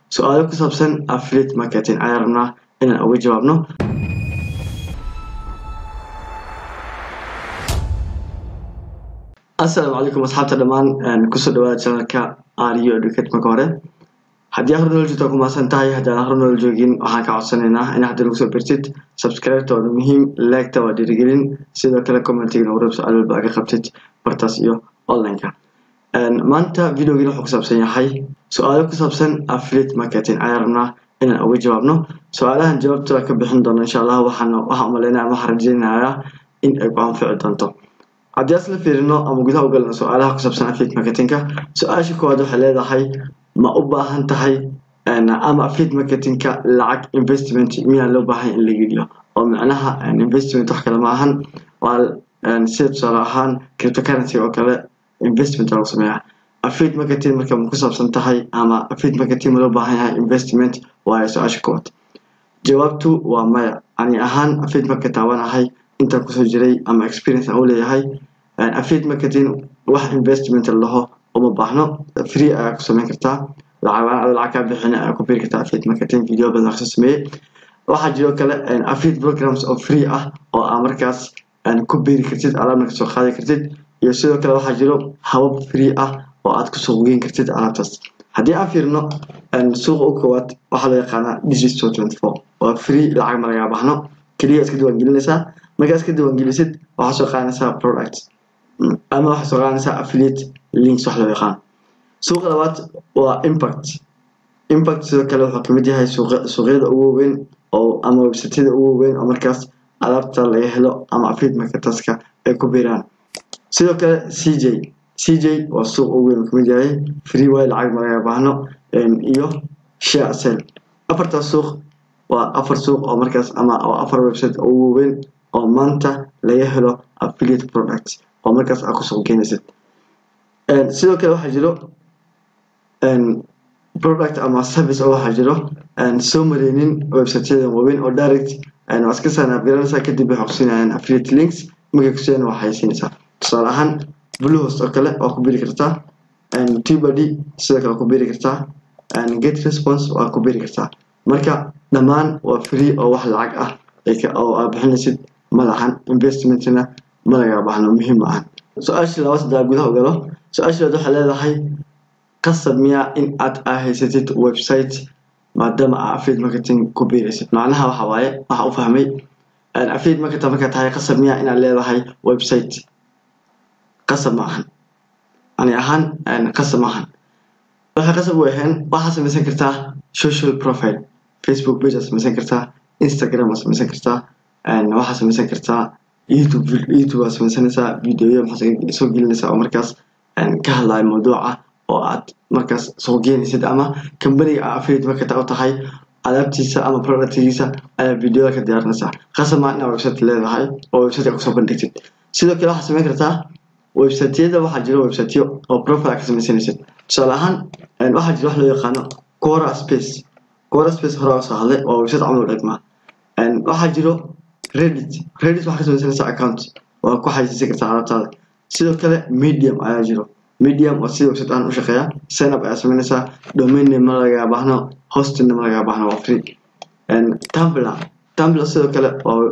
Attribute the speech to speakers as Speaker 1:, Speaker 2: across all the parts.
Speaker 1: su-aalo ku saabsan affiliate marketing ayaan rabnaa inaan uga jawaabno asalaamu calaykum asxaabta dhammaan kusoo dhawaada channelka ariyo educate marka hore haddii akhri nolol joogtaa ku maasan tahay haddii aan akhri nolol joogin waxaan ka codsanaynaa in hadda nagu soo birtid subscribe-ta waa muhiim like-ta waa dhiirigelin sidoo kale commentiga nagu reeb su-aal walba aga qabtid bartaas iyo online-ka maanta videogiina wuxuu ku saabsan yahay su-aalo ku saabsan affiliate marketing ayaan rabnaa inaan uga jawaabno su-aalahan jawaabta ka bixin doono insha allah waxaan waxaan umaleynaya ama waxaan rajeynayaa in ay ku anfici doonto haddii aan isla fiirino ama gudaha u galno su-aalaha ku saabsan affiliate marketingka su-aasha koowaad waxay leedahay ma u baahan tahay ama affiliate marketingka lacag investment miyaa loo baahan in la geliyo oo macnaha investment wax kale ma ahan waa sida tusaale ahaan cryptocurrency oo kale investment lagu sameeyaa affiliate marketing marka ma ku saabsan tahay ama affiliate marketing ma loo baahan yahay investment waayo su-aasha koowaad jawaabtu waa maya ani ahaan affiliate marketer waan ahay intaan kusoo jiray ama experience aan u leeyahay affiliate marketing wax investment laho uma baahno free ayaa ku samayn kartaa lacag adoo lacag kaa bixin ayaa ku biri kartaa affiliate marketing video badan kasoo sameeyey waxaa jiro kale affiliate programs oo free ah oo aa markaas ku biri kartid alaabna kasoo qaadi kartid iyo sidoo kale waxaa jiro habab free ah oo aad kusoo geyn kartid alaabtaas haddii aan fiirno suuqa u koowaad waxaa loo yaqaanaa digital twenty four waa free lacag ma lagaa baxno keliya iska diiwaangelinaysaa markaa iska diiwaangelisid waxaa soo qaadanaysaa product ama waxaa soo qaadanaysaa affiliate links wax loo yaqaan suuqa labaad waa impact impact sidoo kale wuxuu kamid yahay suuqyada ugu weyn oo ama websiteyada ugu weyn oo markaas alaabta laga helo ama affiliate marketerska ay ku biiraan sidoo kale cj cj waa suuq ugu weyn kamid yahay free way lacag ma laga baahno iyo share sell afartaas suuq waa afar suuq oo markaas ama oo afar website ugu weyn oo maanta laga helo affiliate product oo markaas aad kusoo keenaysid sidoo kale waxaa jiro product ama service oo waxaa jiro soo mareynin websiteyada waaweyn oo direct waa iska sanaabgaranaysaa kadib waxay kusiinayaan affiliate links markay kusiiyaan waxay siinaysaa tusaale ahaan bluehost oo kale waa ku biri kartaa tubady sidoo kale waa ku biri kartaa get response waa ku biri kartaa marka dhammaan waa free oo wax lacag ah oo aad bixinaysid malahan investmentna ma laga baxno muhiim ma ahan su-aashii labaad saddex gudaha u galo su-aashii labaad waxay leedahay qasab miyaa in aad haysatid website maadaama aa affiliate marketing ku biiraysid macnaha waxa waaye waxa u fahmay affiliate marketer markaa tahay qasab miyaa inaad leedahay website qasab ma ahan ani ahaan qasab ma ahan waxay qasab u ahayn waxaad samaysan kartaa social profile facebook page aad samaysan kartaa instagram aad samaysan kartaa waxaad samaysan kartaa youtube youtube aad samaysanaysaa videoya maxaad soo gelinaysaa oo markaas ka hadlayo mawduuca oo aad markaas soo geenaysid ama kambaniga aa affiliate marketer u tahay alaabtiisa ama productigiisa ayaa videoda ka diyaarinaysaa qasab maa inaad website leedahay oo website kusoo bandhigtid sidoo kale waxaad samayn kartaa websiteyada waxaa jiro websiteyo oo profile ka samaysanaysid tusaale ahaan waxaa jiro wax loo yaqaano cora space cora space hore oo soo hadlay oo website camal u dhigmaa waxaa jiro reddit reddit waxaa ka samaysanaysaa account waa ku xayisiisan kartaa alaabtaada sidoo kale medium ayaa jiro medium oo sida website aan u shaqeeya signup ayaa samaynaysaa domain name ma lagaa baahno hosting ma lagaa baahno waa free tumblr tumblr sidoo kale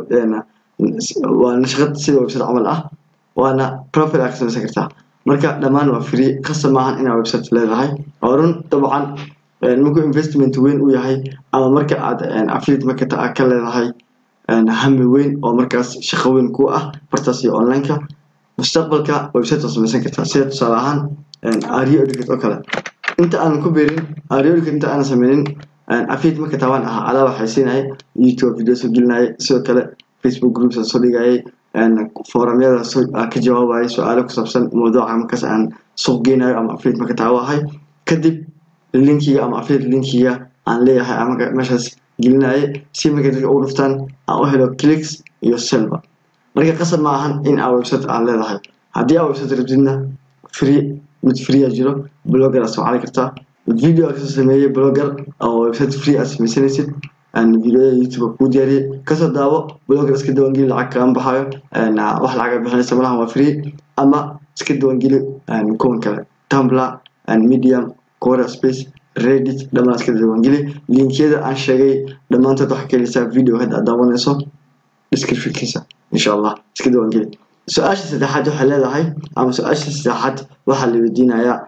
Speaker 1: waa nashqad sida website camal ah waana profile aad ka samaysan kartaa marka dhammaan waa free qasab maahan inaad website leedahay oo run dabcan markuu investment weyn u yahay ama marka aad affiliate marketer aad ka leedahay hami weyn oo markaas shaqo weyn ku ah bartaas iyo online-ka mustaqbalka website waa samaysan kartaa sida tusaale ahaan ario educate oo kale inta aanan ku beerin ario educate inta aanan sameynin affiliate marketer waan ahaa alaaba xaysiinayay youtube video soo gelinayay sidoo kale facebook groups aan soo dhigayay foramyada ka jawaabayay su-aalo ku saabsan mawduuca markaas aan suuq geynayo ama affiliate marketer u ahay kadib linkiga ama affiliate linkiga aan leeyahay ama meeshaas gelinayay si markay dadka ugu dhuftaan aan u helo clicks iyo selba marka qasab ma ahan in aa website aan leedahay haddii aa website rabtidna free mid free a jiro blogger aad soo cali kartaa video aad kasoo sameeyey blogger oo website free aad samaysanaysid videoya youtube kuu diyaariyey kasoo daawo blogger iska diiwaangeli lacag kaama baxayo wax lacaga bixinaysa malahan waa free ama iska diiwaangeli kuwan kale tumblr medium quora space reddit dhammaan iska diiwaangeli linkyada aan sheegay dhammaantood waxaa ka heleysaa video hadda aad daawanayso descriptionkiisa insha allah iska diiwaangeli su-aasha saddexaad waxay leedahay ama su-aasha saddexaad waxaa la weydiinayaa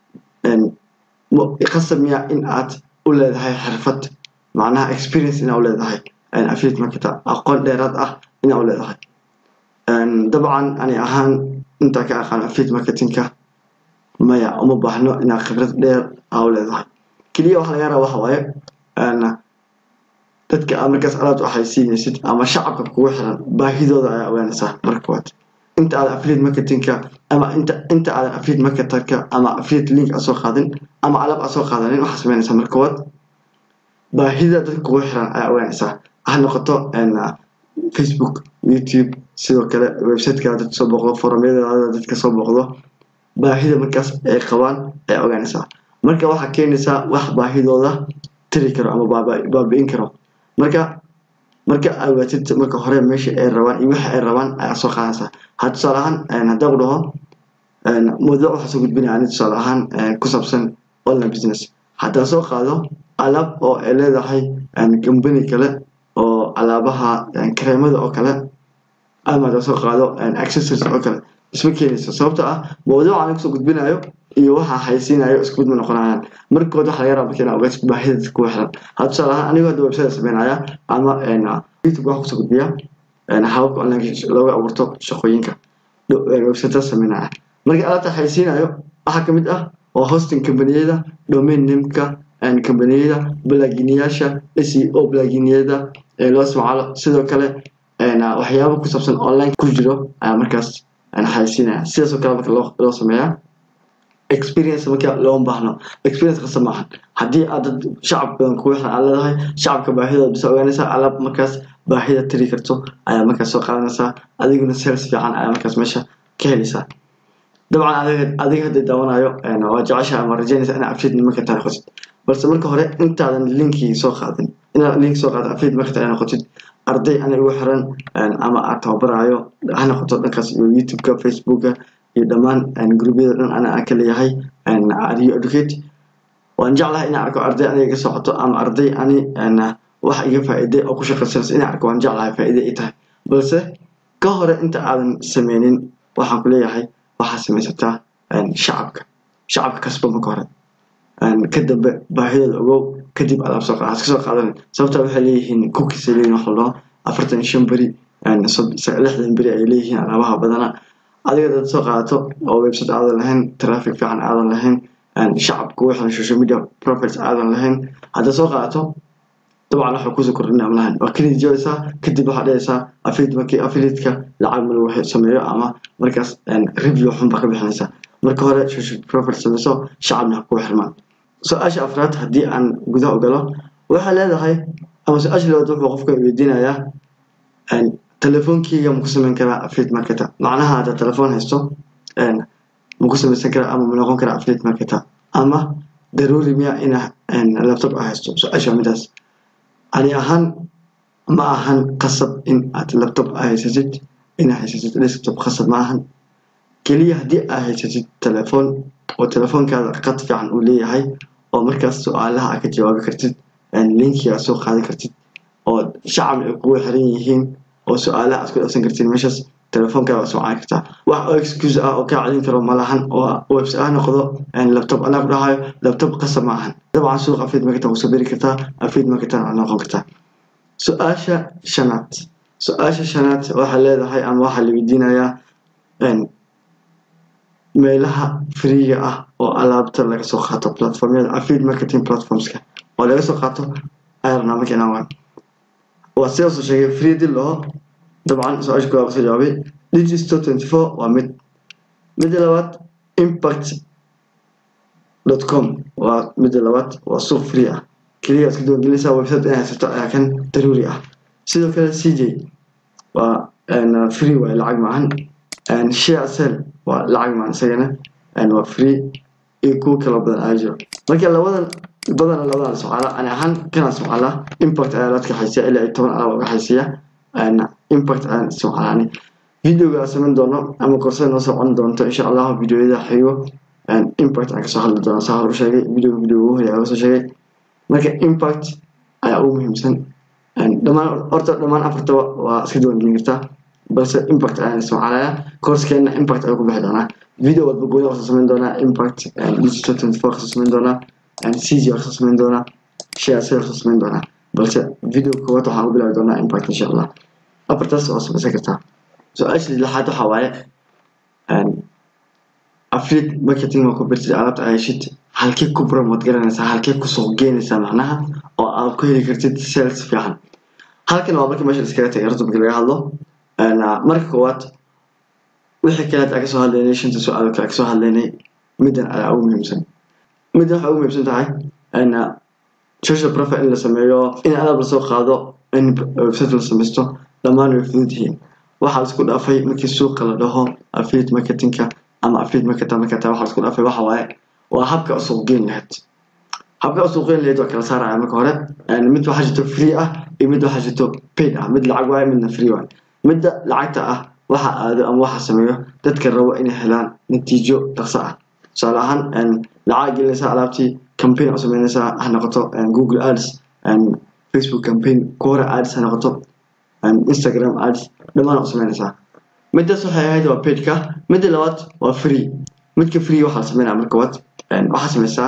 Speaker 1: qasab miya in aad u leedahay xirfad macnaha experience inaa u leedahay affiliate marketer aqoon dheeraad ah inaa u leedahay dabcan ani ahaan intaa ka aqaan affiliate marketingka maya uma baahno inaa khibrad dheer aa u leedahay keliya waxa laga rabaa waxa waaye dadka aad markaas alaabta waxay siinaysid ama shacabka kugu xiran baahidooda ayaa ogaanaysaa marka koowaad inta aadan affiliate marketingka ama inta inta aadan affiliate marketerka ama affiliate link aad soo qaadin ama alaab aad soo qaadanin waxaa sameynaysaa marka koowaad baahida dadka kugu xiran ayaa ogaanaysaa ha noqoto facebook youtube sidoo kale websitekaada dadka soo booqdo forumyadaada dadka soo booqdo baahida markaas ay qabaan ayaa ogaanaysaa marka waxaa keenaysaa wax baahidooda tiri karo ama baabi'in karo marka marka aad ogaatid marka hore meesha ay rabaan iyo waxa ay rabaan ayaa soo qaadaysaa ha tusaale ahaan haddaan ku dhaho mawduuc waxaa soo gudbinaya ani tusaale ahaan ku saabsan online business haddaan soo qaado alaab oo ay leedahay company kale oo alaabaha kareemada oo kale ama haddaan soo qaado accessories oo kale isma keenayso sababta ah mawduuca aan kusoo gudbinayo iyo waxa haysiinayo isku mid ma noqonayaan markood waxa laga rabaa marka inaad ogaatid baahida dadka kugu xiran ha tusaale ahaan anigoo hadda website sameynaya ama youtube waxa kusoo gudbiya hababka online looga abuurto shaqooyinka website sameynaya marka alaabta haysiinayo waxaa kamid ah oo hosting companiyada domain nameka companiyada blaginiyaasha seo blaginiyada loo isticmaalo sidoo kale waxyaabo ku saabsan online ku jiro ayaa markaas haysiinaya sidaasoo kale marka loo sameeyaa experience marka looma baahno experience qasab maahan haddii aad dad shacab badan kugu xiran aad leedahay shacabka baahidooda bisa ogaanaysaa alaab markaas baahida tiri karto ayaa markaas soo qaadanaysaa adiguna sales fiican ayaa markaas meesha ka helaysaa dabcan adiga hadda daawanayo waa jecesha ama rajaynaysa inaa affiliate marketer noqotid balse marka hore intaadan linkii soo qaadin inaad link soo qaadin affiliate marketer ay noqotid arday ana igu xiran ama aad tababarayo ha noqoto dhankaas iyo youtubeka facebooka iyo dhammaan gruubyada dhan ana aan ka leeyahay ariyo educate waan jeclahay inaan arko arday aniga iga socoto ama arday ani wax iga faa'iiday oo ku shaqaysanaysa inaan arko waan jeclahay faa'iide ay tahay balse ka hore inta aadan sameynin waxaan ku leeyahay waxaa samaysataa shacabka shacabka kasba marka hore ka dambe baahidooda ogow kadib alaab soo qaad iska soo qaadan sababta waxay leeyihiin cookies ay leeyihin wax la dhaho afartan iyo shan beri lixdan beri ay leeyihiin alaabaha badana adiga dad soo qaadato oo website aadan lahayn traffic fiican aadan lahayn shacab kugu xiran social media profiles aadan lahayn haddaad soo qaadato dabcan waxa kusoo kordhinaa malahan waa keliya joogaysaa kadib waxaad dhehaysaa affiliate markii affiliateka lacag ma lagu sameeyo ama markaas review xun baa ka bixinaysaa marka hore social profile sameyso shacabna ha kugu xirmaan su-aasha afraad haddii aan gudaha u galo waxay leedahay ama su-aasha labaad wuxuu qofka weydiinayaa telefoonkeyga maku sameyn karaa affiliate marketer macnaha haddaad telefoon haysto maku samaysan karaa ama ma noqon karaa affiliate marketer ama daruuri miya ina laptop a haysto su-aasha waa midaas ani ahaan ma ahan qasab in aad laptop a haysatid inaa haysatid desktop qasab ma ahan keliya haddii aad haysatid telefoon oo telefoonkaada qad fiican uu leeyahay oo markaas su-aalaha aad ka jawaabi kartid linkiga soo qaadi kartid oo shacab ay kugu xiran yihiin oo su-aalaha aad ku dhafsan kartid meeshaas telefoonkaada waa soo kartaa wax oo excuse ah oo kaa celin karo malahan oo website ah noqdo laptop anaa ku dhahayo laptop qasab ma ahan dabcan suuq affiliate marketer kusoo beri kartaa affiliate marketer waa noqon kartaa su-aasha shanaad su-aasha shanaad waxaa leedahay ama waxaa la weydiinayaa meelaha freega ah oo alaabta laga soo qaato platformyada affiliate marketing platformska oo laga soo qaato ayarna marka inaan waan waa sidaasoo sheegay free dil oo dabcan su-aasha koowaad kasoo jawaabay digisto twenty four waa mid midda labaad impact dot com waa midda labaad waa suuq free ah keliya iska diiwaangelinaysaa website inay haysato ayaa kan daruuri ah sidoo kale c j waa free waay lacag maahan share sell waa lacag maahan isagana waa free iyo kuwo kaloo badan ayaa jiro marka labadan badana labadan la socala ani ahaan kana socala impact ayaa la adkaxaysiya ilaa iyo toban alaab uga xaysiya impact ayaan socalaani videoga aan samayn doono ama korsada noo socon doonto insha allahu videoyada xigo impact aan kasoo hadli doonaa saa hor u sheegay video video ugu horeeya kasoo sheegay marka impact ayaa ugu muhiimsan dhammaan horta dhammaan afartaba waa iska diiwaangelin kartaa balse impact ayaan isticmaalaya coursekeena impact ayuu ku bixi doonaa video walba gooni kasoo samayn doonaa impact digital twenty four kasoo samayn doonaa cg kasoo samayn doonaa share sale kasoo samayn doonaa balse video koowaad waxaan u bilaabi doonaa impact insha allah afartaas waa samaysan kartaa su-aasha lixaad waxaa waaye affiliate marketing waa ku birtid alaabta ay heshid halkee ku promote garanaysaa halkee ku suuq geynaysaa macnaha oo aad ku heli kartid sales fiican halkan waa markii meesha iskaga tagay horta markii laga hadlo marka koowaad wixii kaleed aan kasoo hadlaynay shanta su-aal kale kasoo hadlaynay middan ayaa ugu muhiimsan middan waxay ugu muhiimsan tahay social profile in la sameeyo in alaab lasoo qaado in website la samaysto dhammaan way fudud yihiin waxaa la isku dhaafay markii suuqa la dhaho affiliate marketingka ama affiliate marketer marka taa waxaa la isku dhaafay waxa waaye waa habka u suuq geyn lahayd habka u suuq geyn lahayd waa kala saaraya marka hore mid waxaa jirto free ah iyo mid waxaa jirto paid ah mid lacag waaye midna free waaye midda lacagta ah waxa aado ama waxa sameeyo dadka rabo inay helaan natiijo dhaqso ah tusaale ahaan lacag gelinaysaa alaabtii campaign u sameynaysaa ha noqoto google ads facebook campaign quora ads ha noqoto instagram ads dhammaan u sameynaysaa middaas waxay ahayd waa pageka midda labaad waa free midka free waxaa la sameynaya marka waad waxaa sameysaa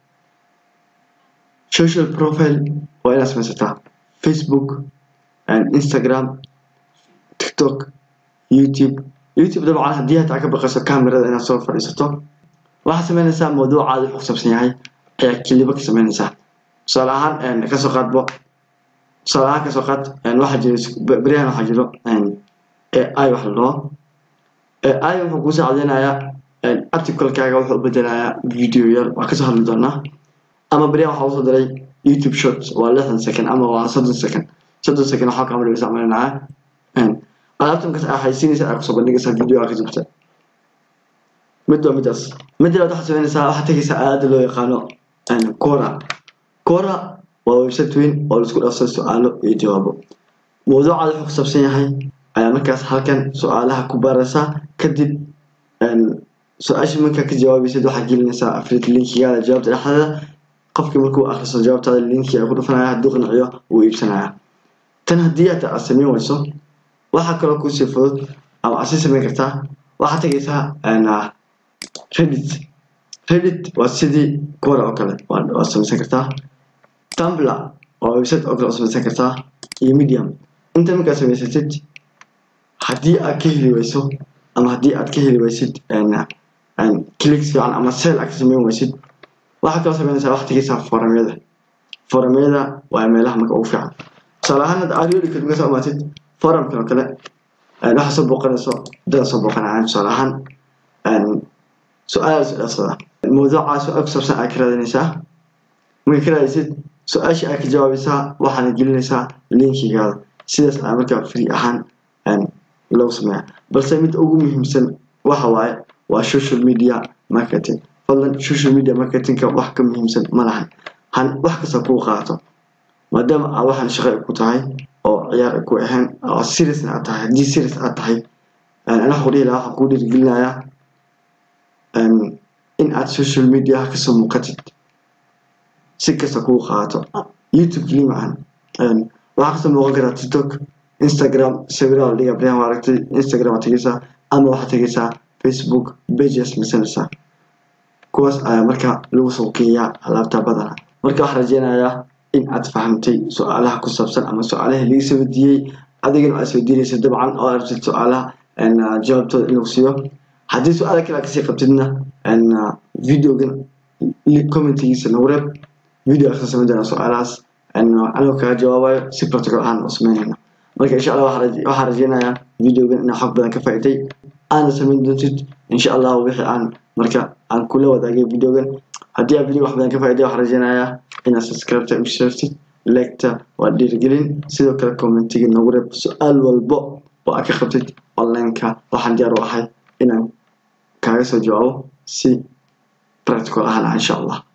Speaker 1: social profile waa inaad sameysataa facebook instagram tiktok youtube youtube dabcan haddii hataa ka baqayso camerada inaad soo fadhiisato waxaad sameynaysaa mawduucaada wuxuu kusaabsan yahay ayaa keliba ka sameynaysaa tusaale ahaan kasoo qaadbo tusaale ahaan kasoo qaad waxaa jiro beryahan waxaa jiro ai wax la dhaho ai wuxuu kuu saacadeynayaa articlekaaga wuxuu u bedelayaa video yar waa kasoo hadli doonaa ama beryahan waxaa usoo diray youtube short waa lixdan second ama waa soddon second soddon second waxaa kamid isticmaalinaya alaabta markaas aa haysiinaysa aa kusoo bandhigaysaa video aa ka jubta mid waa midaas midda labaad waxaad sameynaysaa waxaad tegaysaa aada loo yaqaano cora cora waa website weyn oo laisku dhaafsado su-aalo iyo jawaabo mawduucaada wuxuu kusaabsan yahay ayaa markaas halkan su-aalaha ku baaraysaa kadib su-aashii markaa ka jawaabaysid waxaad gelinaysaa affiliate linkigaada jawaabta dhexdeeda qofkii markuu akhristo jawaabtaada linkii ay ku dhufanaya hadduu qanciyo wuu iibsanaya tan haddii aad aad samayn weyso waxaa kaloo kuusii fudud ama aad sii samayn kartaa waxaad tegaysaa reddit reddit waa sidii quora oo kale waad samaysan kartaa tumbler waa website oo kale oo samaysan kartaa iyo medium inta markaad samaysatid haddii aad ka heli weyso ama haddii aad ka heli weysid clicks fiican ama sale aad ka samayn weysid waxaad kaloo samaynaysaa waxaad tegaysaa foramyada foramyada waa meelaha marka ugu fiican tusaale ahaan hadda aad yoolika markaa soo imaatid forumkan oo kale waxaa soo booqanayso dada soo booqanayaan tusaale ahaan su-aal su-aalsada mawduucaa su-aal ku saabsan aad ka raadinaysaa marka ka raadaysid su-aashii aad ka jawaabaysaa waxaana gelinaysaa linkigaada sidaas ayaa markaa free ahaan lagu sameeya balse mid ugu muhiimsan waxa waaye waa social media marketing fadlan social media marketingka wax ka muhiimsan ma lahan han wax kasta kuu qaato maadaama aa waxaan shaqo ku tahay oo ciyaar ku ahayn oo seriousna aad tahay haddii serious aad tahay ana waxu dhihi lahaa waxaan kuu dhiirigelinayaa in aad social media kasoo muuqatid si kasta kuu qaato youtube keli maahan waxaa kasoo muuqan karaa tiktok instagram sawiraha la dhigaa baryahan waa aragtay instagram waad tegeysaa ama waxaad tegeysaa facebook pages masanaysaa kuwaas ayaa marka lagu soo geeyaa alaabta badana marka waxaan rajeynayaa in aad fahamtay su-aalaha ku saabsan ama su-aalaha laga soo weydiiyey adigana aad isweydiinaysa dabcan oo aragtid su-aalaha jawaabtooda in lagu siiyo haddii su-aala kale aad kasii qabtidna videogan commentigiisa nagu reeb video aad ka samayn doonaa su-aalahaas anigoo kaga jawaabayo si protocol ahaan oo sameynayna marka insha allah waxaan rajeynayaa videogan inaa xog badan ka faa'iday aana samayn doontid insha allah wixii aan marka aan kula wadaagay videogan haddii aad video wax badan ka faa'iday waxaan rajeynayaa inaad subscribeta u sheertid legta waa dhiirigelin sidoo kale commentiga nagu reeb su-aal walbo oo aad ka qabtid onlineka waxaan diyaar u ahay inaan kaaga soo jawaabo si practical ahaan insha allah